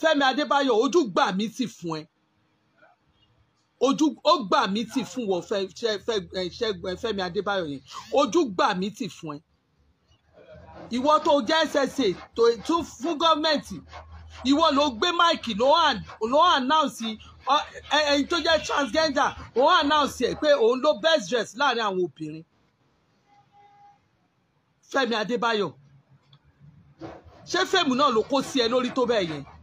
Fẹ́mi Adébáyọ̀ ojú gbà mí tì fún ẹ ojú ó gbà mí tì fún wọ Fẹ́- Ṣẹ́- Fẹ́- ẹ, Ṣẹ́gun ẹ, Fẹ́mi Adébáyọ̀ yẹn ojú gbà mí tì fún ẹ ìwọ tó jẹ́ SSA tó tún fún gọ́ọ̀mẹ̀ntì ìwọ ló gbé máìkì ló hàn ló announce ọ, ẹ ẹni tó jẹ́ transgender ó announce ẹ̀ pé òun ló best dress láàrin àwọn obìnrin Fẹ́mi Adébáyọ̀ ṣé fíìmù náà ló kó sí ẹ lórí tó bẹ́ẹ̀ yẹn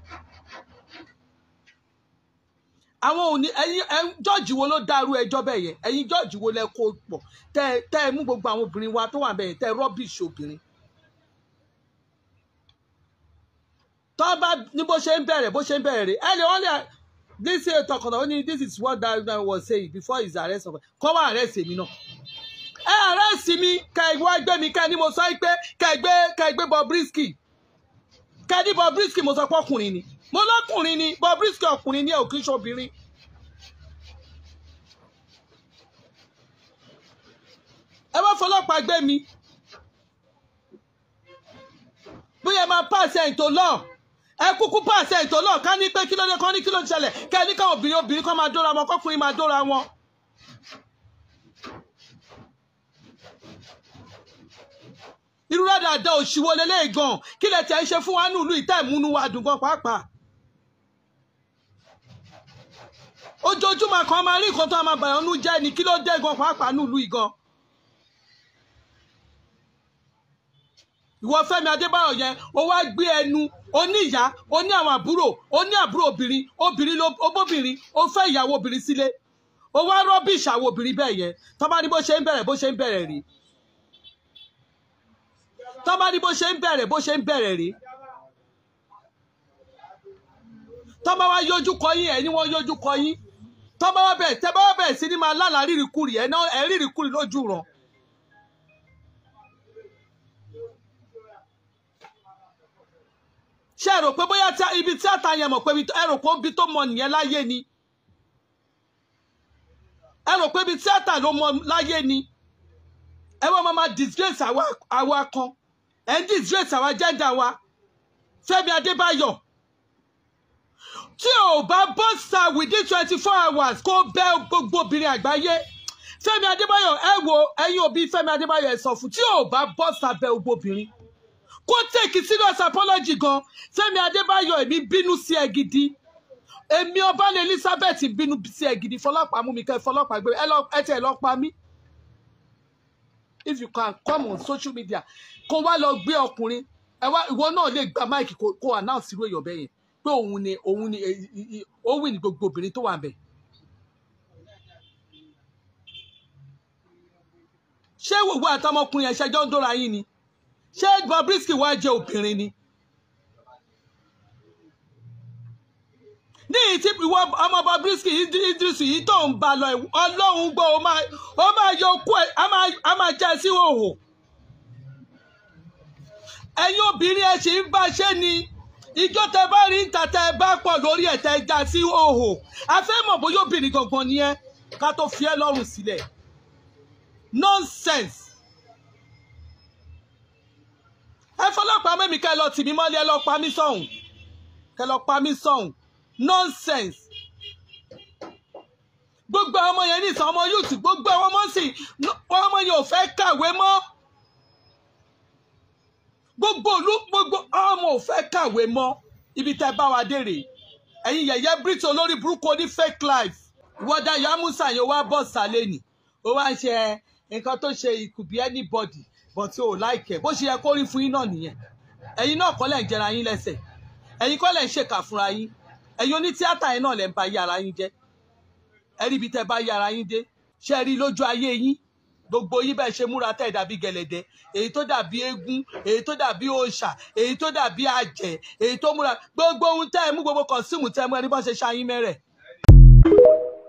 àwọn òní ẹ̀yin ẹ jọ́ọ̀jì wo ló dárú ẹjọ́ bẹ́ẹ̀ yẹn ẹ̀yin jọ́ọ̀jì wo lẹ kó pọ̀ tẹ́ ẹ- tẹ́ ẹ mú gbogbo àwọn obìnrin wa tó wà bẹ́ẹ̀ yẹn tẹ́ ẹ rọ́bìṣì obìnrin tọ́ bá ní bó ṣe ń bẹ̀rẹ̀ bó ṣe ń bẹ̀rẹ̀ rẹ̀ ẹ lè wọ́n lè this is tọkànnà ó ní this is what that guy was saying before his arrest of kọ́ wá arrest èmi náà ẹ arrest mi kẹ ẹ wá gbé mi kẹ ẹ ní mo sọ pé kẹ ẹ gbé kẹ ẹ gbé Bobrisky kẹ ẹ ní Bobrisky mo sọ pé ọkùnrin ni mo lọkùnrin ni Bobrisky ọkùnrin ni ẹ ò kí ń ṣobìnrin ẹ wá fọlọ́pàá gbé mi bóyá ẹ máa pàṣẹ ètò náà ẹ kúkú pàṣẹ ètò náà ká ní pé kí ló dé kán ní kí ló ń ṣẹlẹ̀ kẹ́ ẹ ní káwọn obìnrin obìnrin kan máa dóra wọn kọkùnrin máa dóra wọn. irú rádàdà òṣìwò lélẹ́yìí gan kí lẹ tẹ̀ ń ṣe fún wa nílùú ìtẹ́ ìmúnú wa dùn gan pàápàá. ojoojúmọ́ kan máa rí nǹkan tó máa bàyàn nú jẹ́ ni kí ló dé gan pàápàá nílùú yìí gan. ìwọ Fẹ́mi Adébáyọ̀ yẹn ó wá gbé ẹnu ó ní ìyá ó ní àwọn àbúrò ó ní àbúrò obìnrin obìnrin ló ó bóbìnrin ó fẹ́ ìyàwó obìnrin sílé ó wá rọ́bìṣì àwọn obìnrin bẹ́ẹ̀ yẹn tó bá ní bó ṣe ń bẹ̀rẹ̀ bó ṣe ń bẹ̀rẹ̀ rí tó bá ní bó ṣe ń bẹ̀rẹ̀ bó ṣe ń bẹ̀rẹ̀ rí tó bá wá yójú kọ yín ẹ̀ ní wọ́n yójú kọ yín tó bá wá bẹ̀rẹ̀ tẹ́ bá wá bẹ̀rẹ̀ sí ní máa lálàá rírìkúrì ẹ̀ náà ẹ̀ rírìkúrì lójú ràn ṣé ẹ rò pé bóyá tí- ibi tíátà yẹn mọ̀ pé ibi- ẹ rò pé ibi tó mọ nìyẹn láyé ni ẹ rò pé ibi tíátà ló mọ láyé ni ẹ wọ́n máa ma disgrace àwa àwa kan ẹ ń disgrace àwa gender wa Fẹ́mi Adébáyọ̀ tí ò bá bọ́sà within twenty four hours kó bẹ́ gbogbo obìnrin àgbáyé Fẹ́mi Adébáyọ̀ ẹ wo ẹ̀yin òbí Fẹ́mi Adébáyọ̀ ẹ sọ fún tí ò bá bọ́sà bẹ́ gbogbo obìnrin kó take serious apology gan Fẹ́mi Adébáyọ̀ èmi bínú sí ẹ gidi èmi ọba ní Elizabeth bínú sí ẹ gidi fọlọ́pàá mú mi kẹ́ fọlọ́pàá gbé ẹ lọ ẹ tiẹ̀ lọ pa mí if you can come on social media kó wá lọ gbé ọkùnrin ẹ wá ìwọ náà lè gba máìkì kó kó announce irú èèyàn bẹ́ẹ̀ yẹn pé òun ni òun ni eh, eh, eh, ó wìn ní gbogbo obìnrin tó wà bẹ́ẹ̀. ṣé wòwò àtọmọkùnrin yẹn ṣẹjọ́ ń dóra yín ni ṣé Bobrisky wá jẹ́ obìnrin ni. ní ìyí tí ìwọ ọmọ Bobrisky Idris yìí tó ń ba lọ ẹ̀, ọlọ́run gbọ́ ó máa ó máa yọ okú ẹ̀ á máa á máa já ẹ sí òhò ẹ̀yin obìnrin ẹ̀ sì ń bá ṣe ni ìjọ tẹ bá rí níta tẹ bá pọ̀ lórí ẹ̀ tẹ já sí òhò a fẹ́ mọ̀ bóyá obìnrin gangan ni ẹ́ ká tó fi ẹ́ lọ́rùn sílẹ̀ nonsense ẹ fọlọ́pàá mẹ́mi kẹ́ ẹ lọ tì mí mọ́lẹ̀ ẹ lọ pa mí sọ̀hún kẹ́ ẹ lọ pa mí sọ̀hún nonsense gbogbo àwọn ọmọ yẹn ní ìsàn ọmọ youth gbogbo àwọn ọmọ sì wọn ọmọ yẹn ò fẹ́ kàwé mọ́ gbogbo olú gbogbo ọmọ ò fẹ́ kàwé mọ́ ibi tẹ́ bá wa dé rèé ẹ̀yin yẹ̀yẹ́ brit olórí burúkú oní fake life ìwọ́dà yamusa yẹn wá bọ̀ sálẹ̀ nì ó wá ń ṣe nǹkan tó ṣe it could be anybody but o ò láìkẹ́ bó ṣe yẹ kó rí fún yín náà nìyẹn ẹ̀yin náà kọ́ lẹ̀ ń jẹra yín lẹ́sẹ̀ ẹ̀yin kọ́ lẹ̀ ń ṣèkà fúnra yín ẹ̀yin onítíátà yẹn náà lẹ̀ ń ba yí ara yín jẹ́ ẹ rí ibi tẹ́ bá yí ara yín dé ṣe rí lójú ayé yín gbogbo yín bẹ́ẹ̀ ṣe múra tẹ́ ẹ̀ dàbí gẹ̀lẹ̀dẹ́ èyí tó dàbí eégún èyí tó dàbí òòṣà èyí tó dàbí àjẹ́ èyí tó múra gbogbo ohun tẹ́ ẹ mú gbogbo kọ̀síìmù tẹ́ ẹ mú ẹni bọ́ ṣe ṣayín mẹ́rẹ̀